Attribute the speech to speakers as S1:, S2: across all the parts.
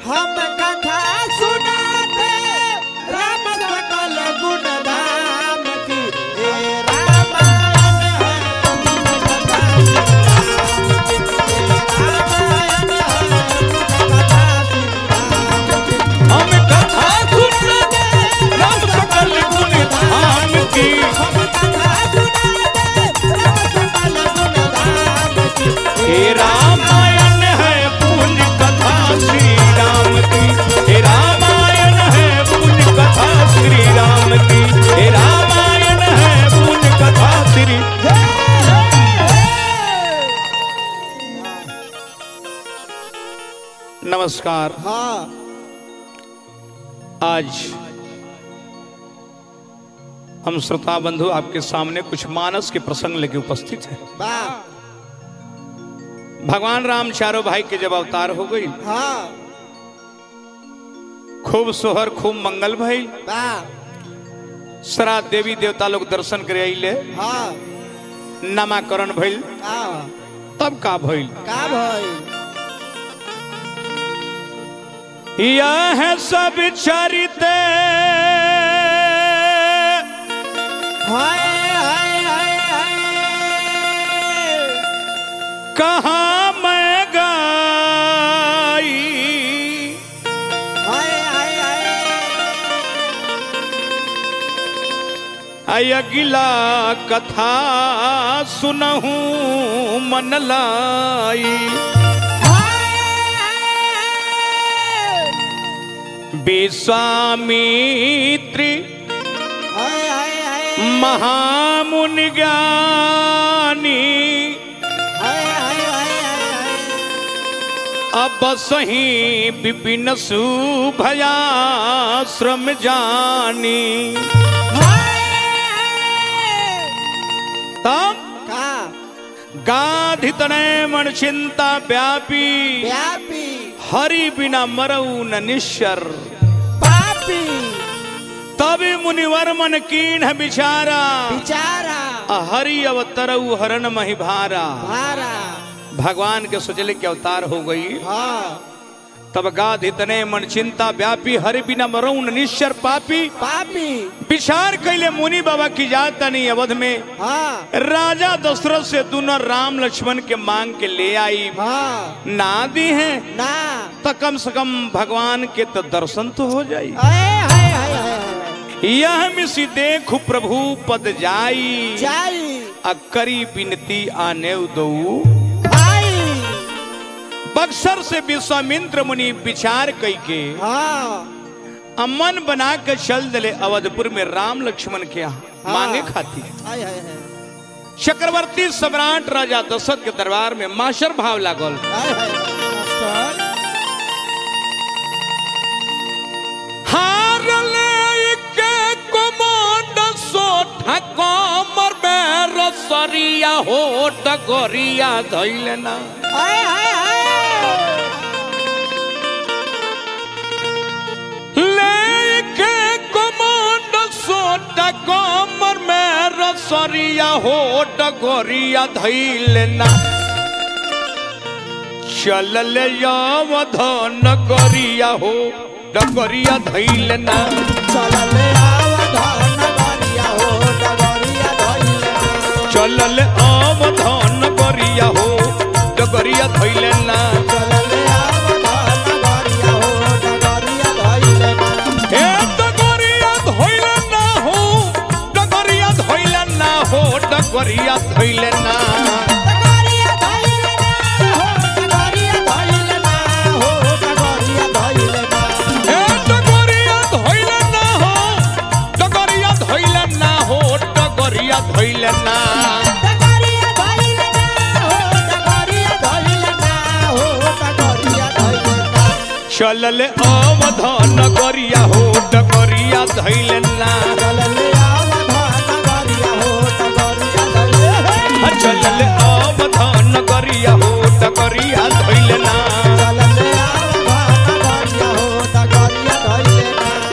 S1: हम कथा सुनाते राम सकल गुण धाम की हे रामायण है गुण कथा
S2: हम कथा सुनते राम सकल गुण धाम की हे रामायण है पुण्य कथा श्री राम की हे रामायण है पुण्य कथा श्री राम की हे रामायण है पुण्य कथा श्री नमस्कार
S1: हाँ
S2: आज हम श्रोता बंधु आपके सामने कुछ मानस के प्रसंग लेके उपस्थित हैं
S1: वाह
S2: भगवान राम चारों भाई के जब अवतार हो गई
S1: हाँ
S2: खूब सोहर खूब मंगल भइल
S1: वाह
S2: सारा देवी देवता लोग दर्शन करे अइले
S1: हाँ
S2: नामाकरण भइल
S1: का
S2: तब का भइल
S1: का भाई
S2: यह सब चरित
S1: हाय हाय हाय हाय
S2: कहा मैं गाई
S1: हाय हाय हाय
S2: अयगिला कथा सुनहू मन लाई विश्वामित्री
S1: हाय हाय हाय
S2: महामुनि ज्ञानी
S1: हाय हाय हाय हाय
S2: अब सही विपिन सुभयाश्रम जानी तब
S1: का
S2: गाधितने मन चिंता व्यापी
S1: व्यापी
S2: हरि बिना मरऊ न निश्चर
S1: पापी
S2: तब मुनिवर मन कीन बिचारा
S1: बिचारा
S2: हरि अवतरऊ हरण मही भारा
S1: भारा
S2: भगवान के सोचले के अवतार हो गई
S1: हाँ
S2: तब गाध इतने मन चिंता व्यापी हरि बिना मरऊ न निश्चर पापी
S1: पापी
S2: विचार कैले मुनि बाबा की जात नहीं अवध में
S1: हाँ
S2: राजा दशरथ से दोनों राम लक्ष्मण के मांग के ले आई
S1: हाँ
S2: ना दी है
S1: ना
S2: तो कम से कम भगवान के तो दर्शन तो हो जाई
S1: हाय हाय हाय हाय
S2: यह मिसी देखु प्रभु पद जाई
S1: जाई
S2: अकरी बिनती आने दो
S1: भाई
S2: बक्सर से विश्वामित्र मुनि विचार कई के
S1: हाँ
S2: अमन बना के चल दिले अवधपुर में राम लक्ष्मण के यहाँ
S1: हाँ।
S2: मांगे खाती
S1: हाय हाय हाय
S2: चक्रवर्ती सम्राट राजा दशरथ के दरबार में माशर भाव लागल
S1: हाय हाय मास्टर
S2: हार ले के कमांड सोठा कमर में रसरिया हो डगरिया धैलना
S1: हाय हाय हाय
S2: लेके कमांड सोटा कमर में रसरिया हो डगरिया धैलना चलल यावधन गरिया हो डगरिया धैलना
S1: चलले आवधान गरिया हो डगरिया धइले
S2: चलल अवधन गरिया हो डगरिया धैलना
S1: चलले आवधान गरिया हो डगरिया धइले
S2: हे डगरिया धैलना हो डगरिया धैलना हो डगरिया धैलना
S1: डगरिया धइले हो डगरिया धइले हो डगरिया धइले
S2: हे डगरिया धैलना हो डगरिया धैलना हो डगरिया धैलना
S1: डगरिया धइले हो डगरिया धइले हो डगरिया धइले
S2: चलल अवधन गरिया हो डगरिया धैलना
S1: चलले आवधान गरिया हो डगरिया धइले
S2: चलल अवधन गरिया हो डगरिया धैलना
S1: चलले आवधान गरिया हो डगरिया धइले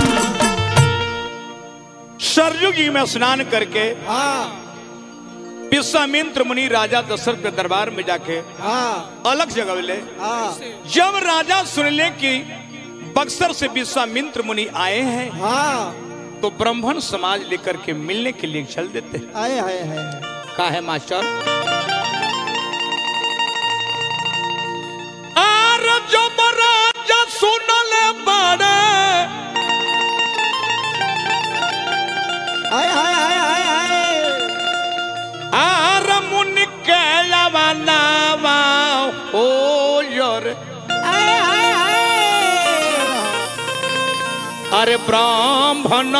S2: सरयू जी में स्नान करके
S1: हाँ
S2: विश्वामित्र मुनि राजा दशरथ के दरबार में जाके
S1: हाँ
S2: अलग जगह ले
S1: हाँ
S2: जब राजा सुनले कि बक्सर से विश्वामित्र मुनि आए हैं
S1: हाँ
S2: तो ब्राह्मण समाज लेकर के मिलने के लिए चल देते हैं
S1: आए हाय हाय
S2: का है मास्टर आर जो राजा सुनले बड़े
S1: आए हाय हाय हाय हाय
S2: आर मुनि के लवनावा हो योर
S1: आए हाय हाय
S2: अरे ब्राह्मण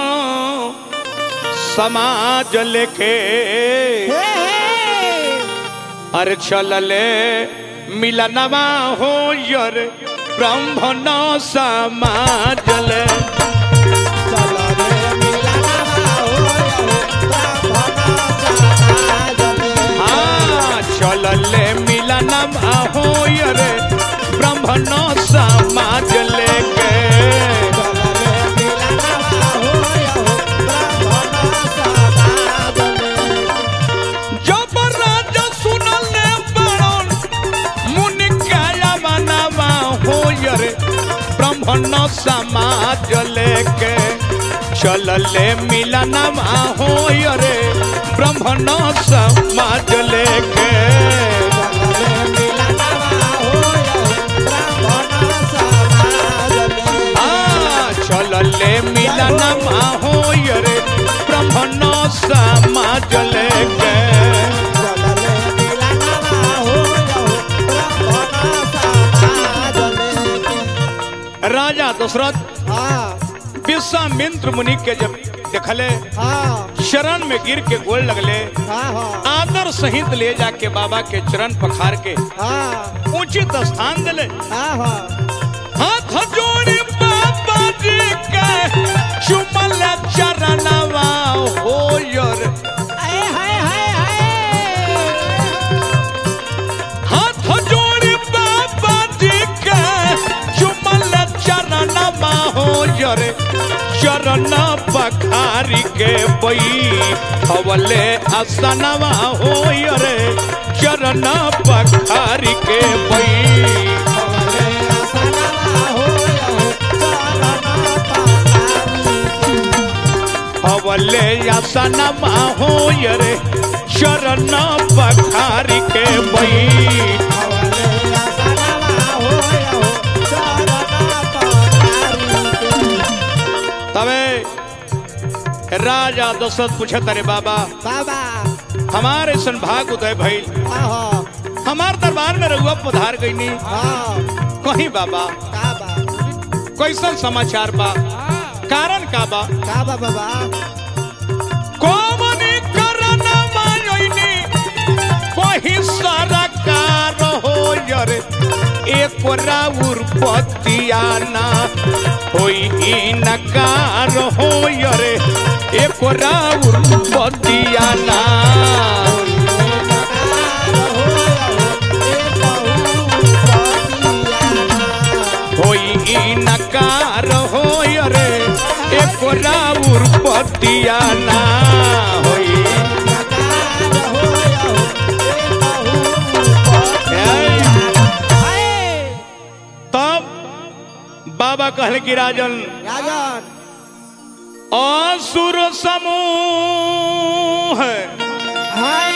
S2: समाज लेके
S1: हे हे
S2: अरे चलले मिलनवा हो यर ब्राह्मण समाज ले
S1: चलो रे मिलनवा हो ब्राह्मण समाज में
S2: हाँ चलले मिलनवा हो यर ब्राह्मण समाज लेके
S1: चलो रे मिलनवा हो ब्राह्मण समाज में
S2: जब राजा सुनले बड़न मुनि काया बनवा हो यर ब्राह्मण समाज लेके चलले मिलनवा हो रे ब्राह्मण समाज लेके
S1: चलो रे मिलनवा हो ब्राह्मण समाज में
S2: आ चलले मिलनवा हो रे ब्राह्मण समाज लेके
S1: चलो रे मिलनवा हो ब्राह्मण समाज में
S2: राजा दशरथ
S1: हाँ
S2: विश्वामित्र मुनि के जब देखले
S1: हाँ
S2: शरण में गिर के गोल लगले
S1: हाँ हाँ
S2: आदर सहित ले जाके बाबा के चरण पखार के
S1: हाँ
S2: उचित स्थान दिले
S1: हाँ हाँ
S2: हाथ जोड़ी बाबा जी के चुमल चरणवा हो यर
S1: आए हाय हाय हाय
S2: हाथ जोड़ी बाबा जी के चुमल चरणवा हो यर चरण पखारी के बई हवले आसनवा हो यर चरण पखारी के बई
S1: हमारे आसनवा हो चरण पखारी
S2: हवले आसनमा हो रे चरण पखारी के बई
S1: हमारे आसनवा हो चरण पखारी
S2: तबे राजा दशरथ पूछत रे बाबा
S1: बाबा
S2: हमारे सन भाग उदय भइल
S1: हाँ
S2: हमार दरबार में रहुआ पधार गईनी
S1: हाँ
S2: कहीं बाबा
S1: काबा
S2: कैसन समाचार बा कारण का बा
S1: काबा बाबा
S2: कौमनी करन मायनी कहीं सरकार हो रे एक राउर पतियाना होई इनकार हो रे एक राउर पतियाना होई इनकार हो रे एक राउर पतियाना होई तब बाबा कहले कि राजन
S1: राजन
S2: असुर समूह
S1: हाय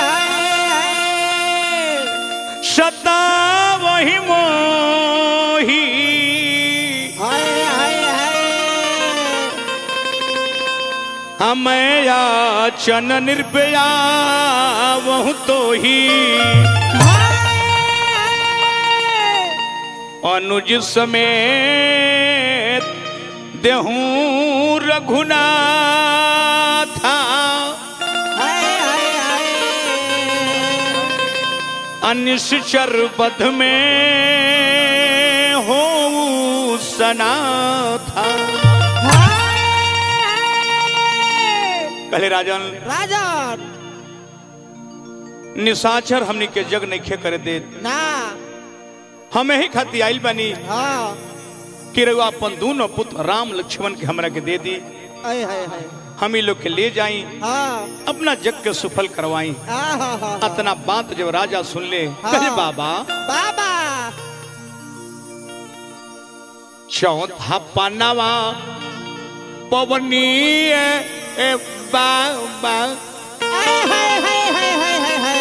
S1: हाय
S2: सता वही मोही
S1: हाय हाय हाय
S2: हमें याचन निर्भया वह तो ही अनुज समेत देहूं रघुनाथा अनिश्चर बध में हो सना था कहले राजन
S1: राजन
S2: निशाचर हमनी के जग नहीं करे दे
S1: ना
S2: हमें ही खाती आइल बनी
S1: हाँ
S2: कि रघु अपन दोनों पुत्र राम लक्ष्मण के हमरा के दे दी
S1: हाय हाय हाय
S2: हम ही लोग के ले जाई
S1: हाँ
S2: अपना जग के सुफल करवाई
S1: हाँ हाँ हाँ
S2: अतना बात जब राजा सुन ले
S1: हाँ।
S2: कहे बाबा
S1: बाबा
S2: चौथा पन्नावा पवनी ए, ए, बा बा
S1: हाय हाय हाय हाय हाय हाय हाय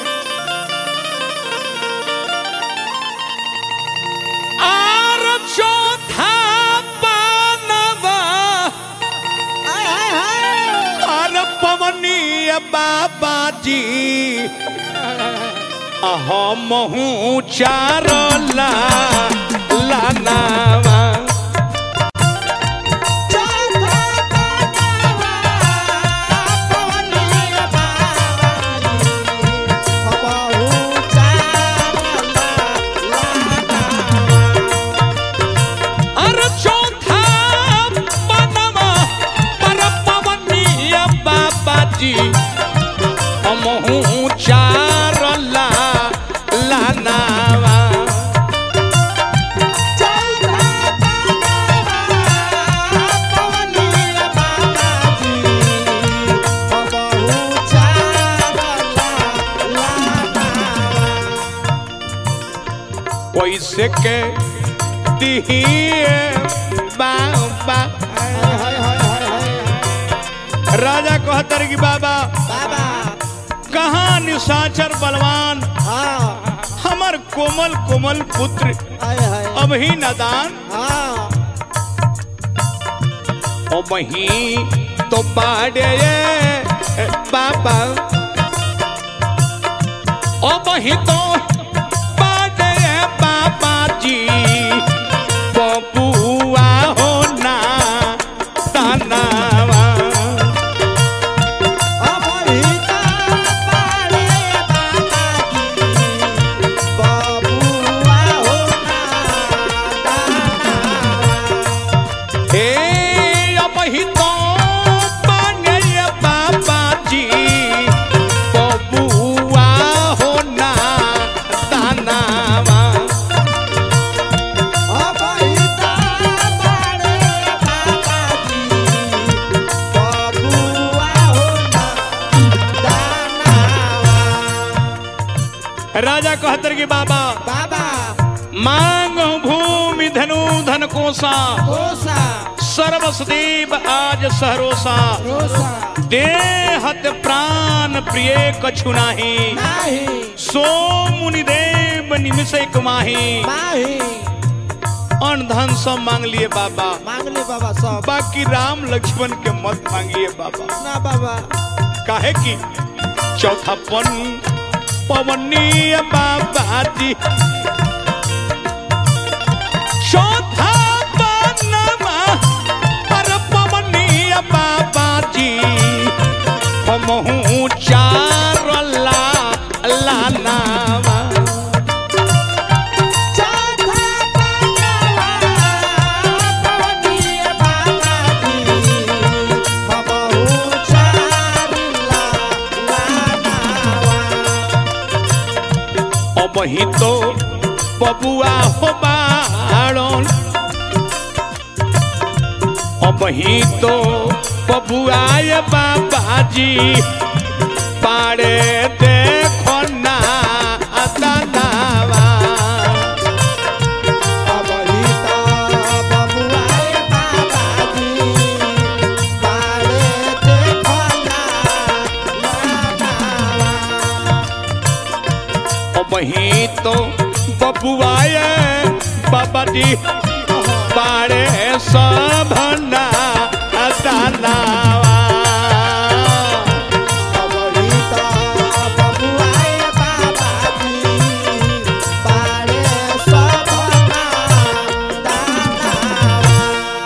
S2: आर चौथा पन्नावा
S1: हाय हाय हाय
S2: आर पवनी ए, बाबा जी हमहू चार ला लानावा
S1: चौथा पनावा पवनिया बाबाजी हमहू चारला लाना
S2: अरे चौथा बनवा पर पवनिया बाबा जी हमहू चार ला लानावा
S1: चौथा पनावा पवनिया बाबाजी हमहू चारला लाना
S2: कैसे के दिहिए बाबा
S1: हाय हाय हाय हाय हाय
S2: राजा कहतर की बाबा
S1: बाबा
S2: कहाँ निशाचर बलवान
S1: हाँ
S2: हमर कोमल कोमल पुत्र
S1: हाय हाय
S2: अब ही नदान
S1: हाँ
S2: ओ वही तो बाड़े बाबा ओ वही तो बाड़े बाबा जी बबुआ हो ना तनावा
S1: अमृता पाड़े बाबाजी बबुआ हो ना
S2: हे ओ वही तो बाड़े बाबा जी बबुआ हो ना तनावा
S1: अमृता पाड़े बाबाजी बबुआ हो ना दानावा
S2: राजा कहतर की बाबा
S1: बाबा
S2: मांग भूमि धनु धन कोसा
S1: कोसा
S2: सर्वसदेव आज सहरोसा
S1: रोसा
S2: देहत प्राण प्रिय कछु नाही
S1: नाही
S2: सो मुनिदेव निमिषे कुमाही
S1: नाही
S2: अन धन सब मांग लिए बाबा
S1: मांग ले बाबा सब
S2: बाकी राम लक्ष्मण के मत मांगिए बाबा
S1: ना बाबा
S2: काहे की चौथा पन पवनीय बाबा जी चौथा पनमा पर पवनीय बाबा जी हमहू चार ला लानावा
S1: चौथा पनावा पवनीय बाबाजी हमहू चारला लानावा
S2: अब ही तो बबुआ हो बाड़न अब ही तो बबुआय बाबाजी पाड़े देखो ना दादावा
S1: अबहिता बबुआए बाबाजी पाड़े देखला लानावा
S2: अब ही तो बबुआय बाबाजी पाड़े सब ना दादावा
S1: अबहिता बबुआए बाबाजी पाड़े सबना दानावा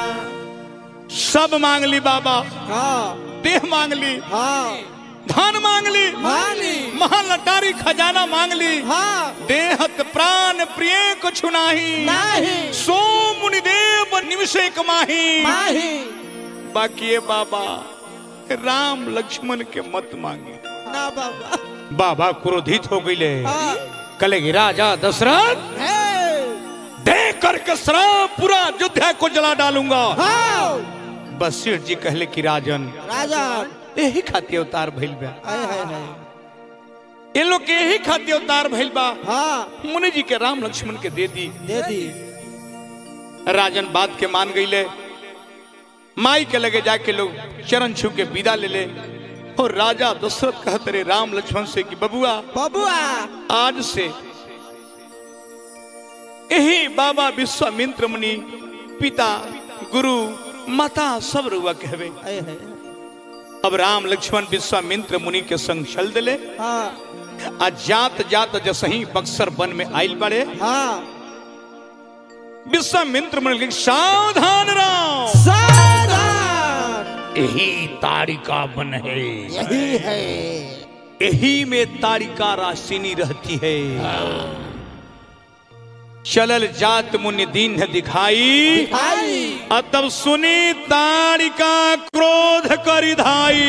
S2: सब मांग ली बाबा
S1: हाँ
S2: देह मांग ली
S1: हाँ
S2: धन मांग ली
S1: माली
S2: महालटारी खजाना मांग ली
S1: हाँ
S2: देहत प्राण प्रिय कुछ नाही
S1: नाही
S2: सो मुनिदेव निमिषे कमाही
S1: माही
S2: बाकी ये बाबा राम लक्ष्मण के मत मांगे
S1: ना बाबा
S2: बाबा क्रोधित हो गईले
S1: हाँ
S2: कलेगी राजा दशरथ
S1: हे
S2: दे करके श्राप पूरा अयोध्या को जला डालूंगा
S1: हाँ
S2: बसीर जी कहले कि राजन
S1: राजा
S2: यही खातिर अवतार भइल बा
S1: हाय हाय हाय
S2: ये लोग के यही खातिर अवतार भइल बा
S1: हाँ
S2: मुनि जी के राम लक्ष्मण के दे दी
S1: दे दी
S2: राजन बात के मान गईले माई के लगे जाके लोग चरण छू के विदा ले ले और राजा दशरथ कहते रे राम लक्ष्मण से कि बबुआ
S1: बबुआ
S2: आज से यही बाबा विश्वामित्र मुनि पिता गुरु माता सब रुआ कहवे
S1: आए है
S2: अब राम लक्ष्मण विश्वामित्र मुनि के संग चल दिले
S1: हाँ
S2: आ जात जात जसही बक्सर वन में आइल बड़े
S1: हाँ
S2: विश्वामित्र मुनि के सावधान राम
S1: सावधान
S2: यही तारिका वन है
S1: यही है
S2: यही में तारिका राशिनी रहती है चलल जात मुनि दीन दिखाई
S1: आई
S2: आ तब सुनी तारिका क्रोध करी धाई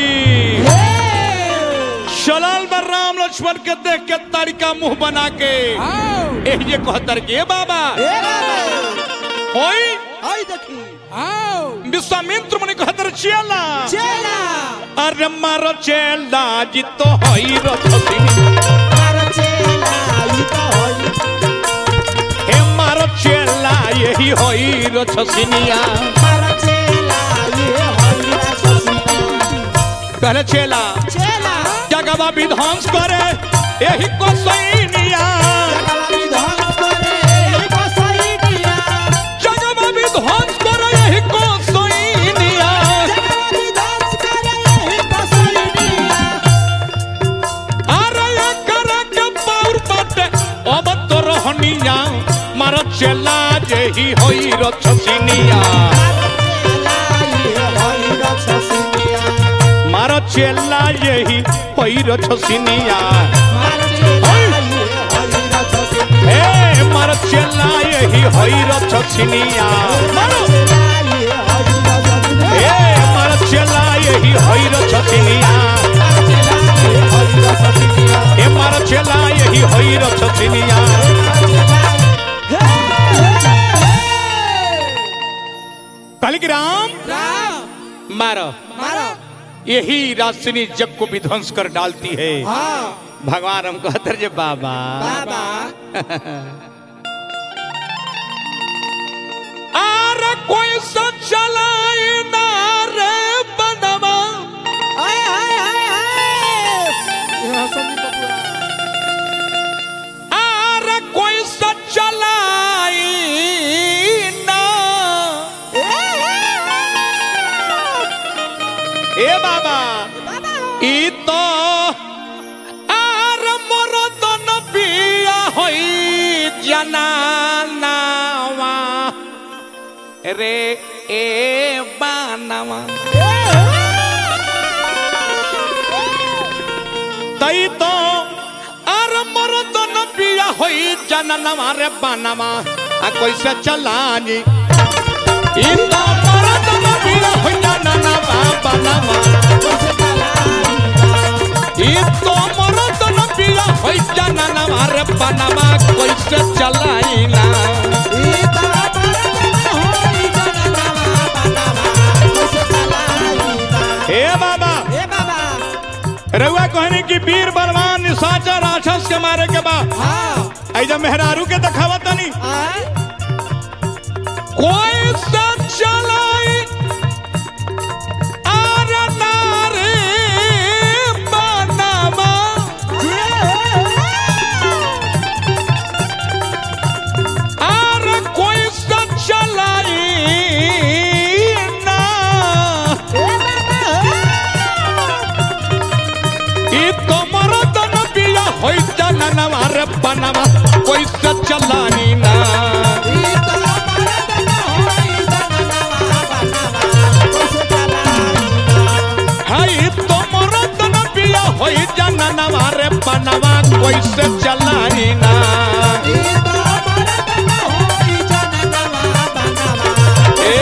S2: चलल बर राम लक्ष्मण के देख के तारिका मुंह बना के
S1: आओ
S2: एह ये कहतर के "ए बाबा
S1: ए बाबा
S2: होई
S1: आई देखी आओ
S2: विश्वामित्र मुनि कहतर चेला
S1: चेला
S2: अरे मारो चेला जी तो होई रथसी
S1: मारो चेला ई तो होई
S2: हे मारो चेला यही होई रथसिनिया
S1: मारो चेला ये होई राससीता
S2: कहले चेला
S1: चेला
S2: जगवा विध्वंस करे यही को सैनिया
S1: जगवानी ध्वंस करे ई को सही दिया
S2: जगवा विध्वंस करे यही को सैनिया
S1: जगवानी ध्वंस करे ई को सही दिया
S2: अरे ये करे के पाउर बाटे अब तो रहनिया मारो चेला यही होई रथसिनिया मारो चेला यही होई रथसिनिया हे मारो चेला यही होई रथसिनिया मारो हे मारो चेला यही होई रथसिनिया हे मारो चेला यही होई रथसिनिया कलिक राम मारो यही राशिनी जग को विध्वंस कर डालती है भगवान हम कहते जे बाबा अरे कोई सा चलाए ना रे बनवा अरे कोई सा चलाए ना ए बाबा ई तो आर मोर दन बिया होई जनानावा रे ए बानावा तई तो आर मोर दन बिया होई जनानावा रे बानावा आ कैसे चलानी ई तो मोर दन बिया होई जनानावा बानावा ई तो मोर दन बिया होई जनानावा रे बानावा कैसे चलाईना हे बाबा रउआ कहने की वीर बलवान निशाचर राक्षस के मारे के बाद ऐजा मेहरारू के दिखावा तनी कोई सा चलाई आर नारे बनावा आर कोई सा चलाई ना ई तोमर दन बिया होई जननवा रे बनवा कोई सा चलानी ना हाय तोमर दन बिया होई जननवा रे बनवा कोई सा चलानी ना ए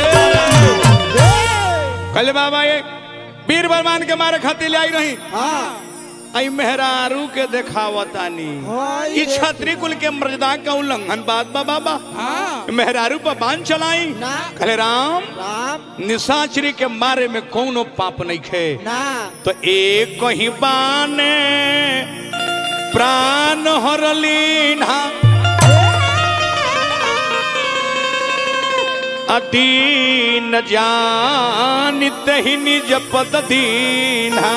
S2: कल बाबा ये वीर बलवान के मारे खातिर ले आई रही आई मेहरारू के देखावतानी
S1: हाय
S2: ई छत्री कुल के मर्यादा का उल्लंघन बात बा बाबा मेहरारू पर बांध चलाई
S1: ना।
S2: कहले राम
S1: राम
S2: निशाचरी के मारे में कौनो पाप नहीं खे
S1: ना
S2: तो एक ही बाने प्राण हरलीना दीन जानित ही निज पद दीना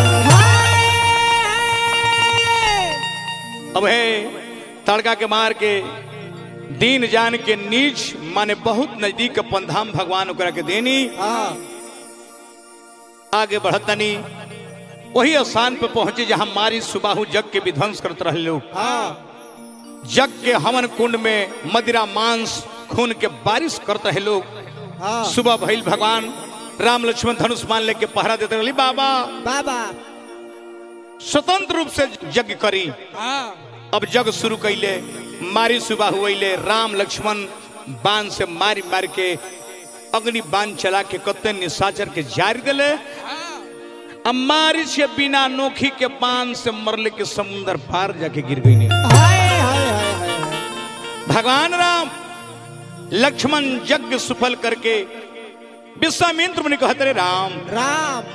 S2: अब है तड़का के मार के दीन जान के नीच माने बहुत नजदीक अपन धाम भगवान ओकरा के देनी
S1: हाँ
S2: आगे बढ़तनी वही स्थान पे पहुंचे जहां मारी सुबाहु जग के विध्वंस करत रहे लोग
S1: हाँ
S2: जग के हवन कुंड में मदिरा मांस खून के बारिश करते रहे लोग
S1: हाँ
S2: सुबह भइल भगवान राम लक्ष्मण धनुष मान लेके पहरा देते रहे बाबा
S1: बाबा
S2: स्वतंत्र रूप से यज्ञ करी
S1: हाँ
S2: अब जग शुरू कैले मारी सुबह हुए राम लक्ष्मण बाण से मारी मार के अग्नि बाण चला के कत्ते निशाचर के जारी दिले अब मारी से बिना नोखी के बाण से मरले के समुंदर पार जाके गिर गई नहीं
S1: हाय हाय हाय हाय
S2: भगवान राम लक्ष्मण यज्ञ सफल करके विश्वामित्र मुनि कहते रहे राम
S1: राम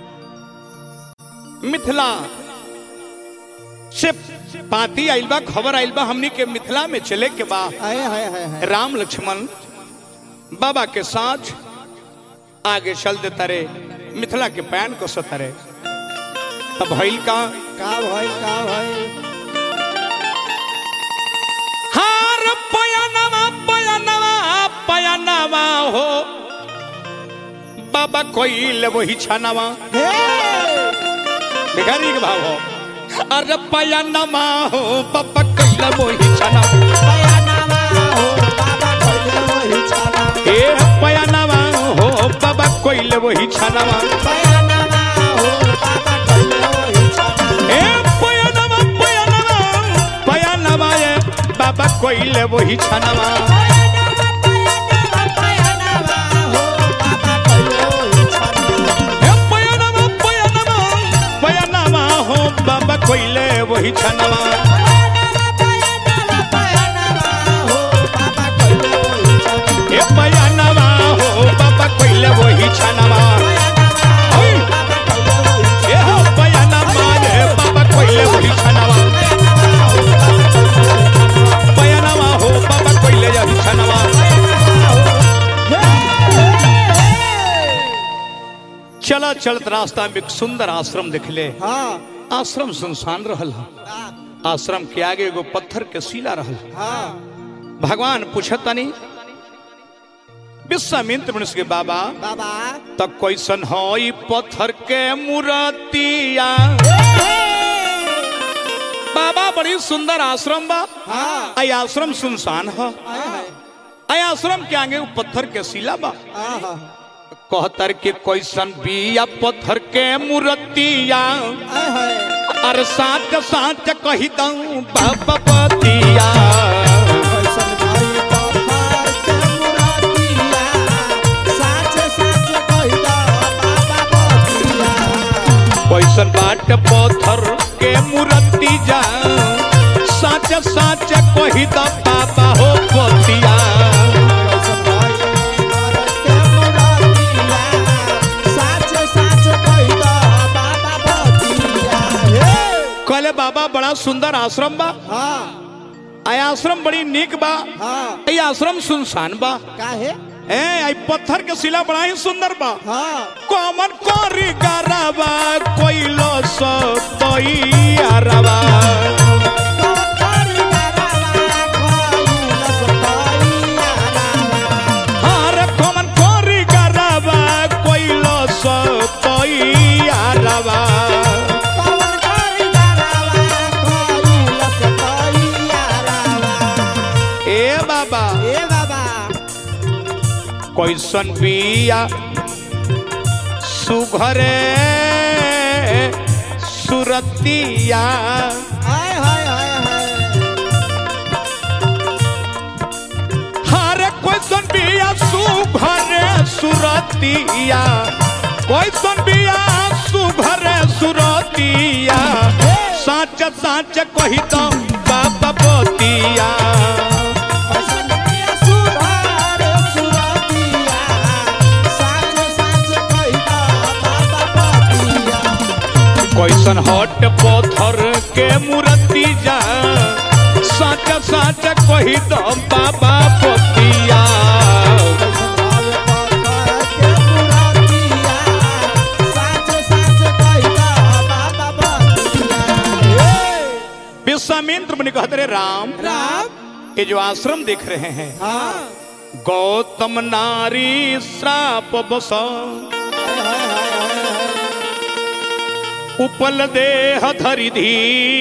S2: मिथिला से पाती आइल बा खबर आइल बा हमनी के मिथिला में चले के बा
S1: हाय हाय हाय हाय
S2: राम लक्ष्मण बाबा के साथ आगे चल देता रे मिथिला के पैन को सतरे तब भइल का
S1: का भाई का भाई
S2: हार पयनवा पयनवा पयनवा हो बाबा कोई वही छानवा
S1: हे
S2: भिखारी के भाव हो अरे पयनवा हो बाबा कोई वही छानवा
S1: पयानामा हो बाबा कोइले वही छाना
S2: ए पयनवा हो बाबा कोई वही छानवा
S1: पयानामा हो बाबा कोइले वही छाना
S2: ए पयनवा पयनवा पयनवा ए बाबा कोई वही छानवा ए पयनवा पयनवा पयनवा हो बाबा कोई वही छानवा ए पयनवा हो बाबा कोई वही छानवा ए हो पयनवा ए बाबा कोई वही छानवा पयनवा हो बाबा कोई वही छानवा चला चलत रास्ता में एक सुंदर आश्रम दिख ले आश्रम सुनसान रहल ह आश्रम के आगे एगो पत्थर के शिला रहल भगवान पूछतनी विश्वामित्र मनुष्य के बाबा
S1: बाबा
S2: तब कैसन हो ई पत्थर के मूर्तिया बाबा बड़ी सुंदर आश्रम बा
S1: हाँ
S2: आई आश्रम सुनसान ह
S1: आए हाय
S2: आई आश्रम के आगे एगो पत्थर के शिला बा
S1: आहा
S2: कहतर के कैसन बिया पत्थर के मूर्तिया
S1: आए हाय
S2: अरे साच साच कही दऊं बाबा पतिया
S1: कैसन भाई पत्थर के मुरातिया साच साच कहिदा बाबा बतिया
S2: कैसन बाट पत्थर के मूर्ति जा साच साच कही द बाबा हो पतिया
S1: कैसन भाई पत्थर के मुरातिया साच साच कहिदा बाबा बतिया हे
S2: कहले बाबा बड़ा सुंदर आश्रम बा
S1: हाँ
S2: आई आश्रम बड़ी नीक बा
S1: हाँ
S2: आई आश्रम सुनसान बा
S1: काहे
S2: ए आई पत्थर के शिला बड़ा ही सुंदर बा
S1: हाँ
S2: कमन करी गरबा कोइलो सो तोइयारबा हार कमन करी गरबा कोइलो सो तोइयारबा ए बाबा कैसन बिया सुघरे सुरतिया हारे कैसन बिया सुघरे सुरतिया कैसन बिया सुघरे सुरतिया साच साच कही दो बाबा बतिया कैसन हट पत्थर के मूर्ति जा साच साच कही दो बाबा बतिया राम
S1: राम
S2: ये जो आश्रम देख रहे हैं
S1: हाँ
S2: गौतम नारी श्राप बस
S1: हाय हाय हाय हाय हाय
S2: उपल देह धरि धी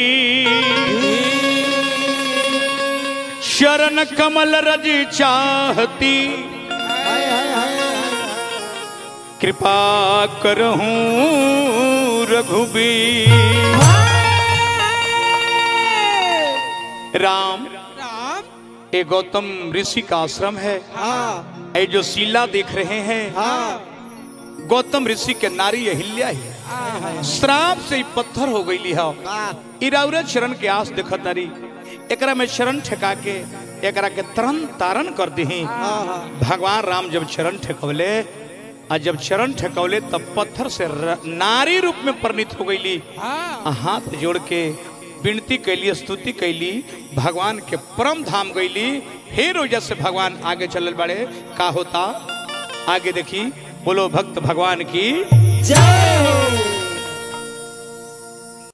S2: शरण कमल रज चाहती
S1: हाय हाय हाय
S2: कृपा करहूं रघुबीर राम
S1: राम
S2: ये गौतम ऋषि का आश्रम है
S1: हाँ
S2: ये जो शिला देख रहे हैं
S1: हाँ
S2: गौतम ऋषि के नारी अहिल्या ही
S1: हाय हाय
S2: श्राप से ही पत्थर हो गई हो
S1: वाह
S2: इराउरे चरण के आस देखत तारी एकरा में चरण ठेका के एकरा के तरन तारण कर दी
S1: हाँ हाँ
S2: भगवान राम जब चरण ठेकवले आ जब चरण ठेकवले तब पत्थर से र- नारी रूप में परिणित हो गईली
S1: हाँ
S2: आ हाथ जोड़ के विनती कैली स्तुति कैली भगवान के परम धाम गईली फिर वजह से भगवान आगे चलल बड़े का होता आगे देखी बोलो भक्त भगवान की
S1: जय हो